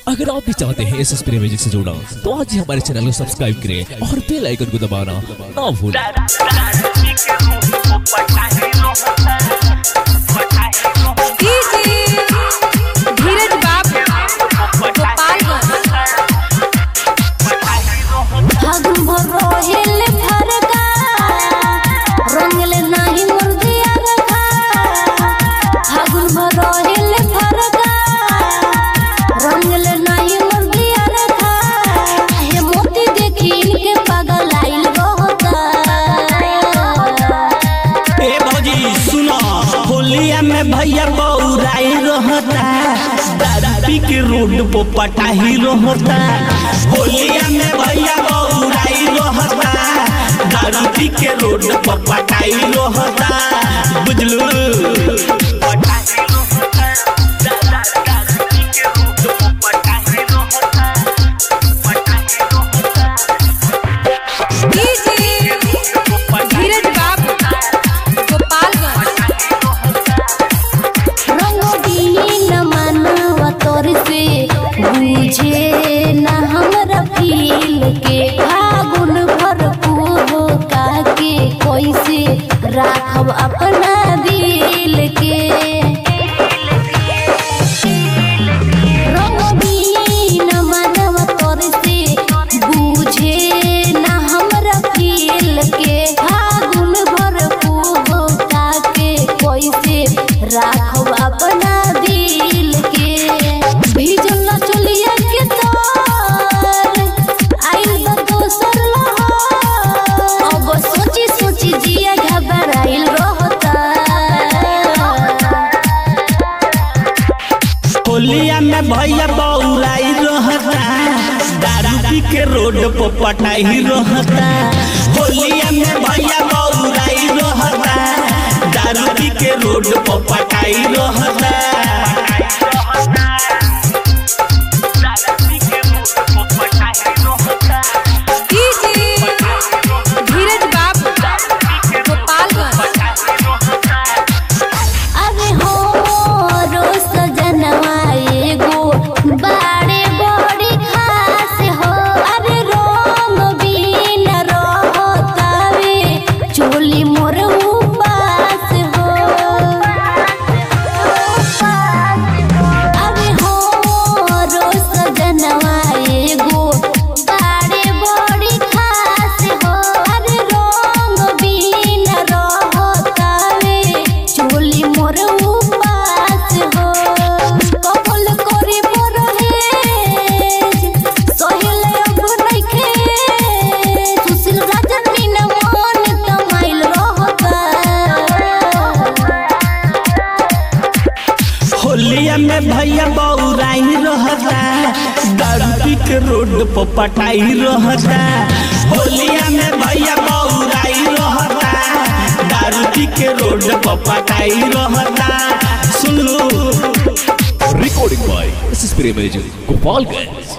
अगर आप भी चाहते हैं एस एस प्रे म्यूजिक से जुड़ना तो आज ही हमारे चैनल को सब्सक्राइब करें और बेल आइकन को दबाना ना भूलें धीरज बाबू गोपालगंज फागुन भर रोहिल फरका रंगले नाही मुर्दिया रखा फागुन भर रोहिल फरका रंगले नाही मुर्दिया रखा हे मोती देखी इनके पागल आइल होता ए भौजी सुनो होलिया में भैया बौराई रहता दादा पी के रोड पे पटाही रहता होलिया में भैया बौराई रहता दारू पी के रोड पे पटाई रहता बुझलू धीरज बाबू गोपालगंज रंगोदीन मनवा तोर से बुझे न हमरा फील के फागुन भर का के कैसे राखब अपना दिल के रंगोदीन मनवा तोर से बुझे न हमरा फील के फागुन भर का के कैसे राखब अपना दिल के भीजल चलिया के तार आइल बा दोसर लहर अब सोची सोची जिया घबराइल रहता होलिया में भैया बौराई रहता दारू पी के रोड पे पटाही रहता होलिया में भैया बौराई रहता दारू पी के रोड पे पटाई रहता धीरज बाबू गोपालगंज अरे हो रो सजनवा एगो बाड़े बड़ी खास हो अरे रंग बिन रहतावे चोली मोर उपास हो अरे हो रो सजनवा एगो बाड़े बड़ी खास हो अरे रंग बिन रहतावे चोली मोर उपास हो कबल करे मोर हेज सोहेल अब नइखे सुशील राजन बिन मन कमाइल रहता होलिया में भैया बौराई रहता दारू पी के रोड पे पटाई रहता होलिया में भैया बौराई रहता दारू पी के रोड पे पटाई रहता सुन लो रिकॉर्डिंग बाय एस एस प्रे म्यूजिक गोपालगंज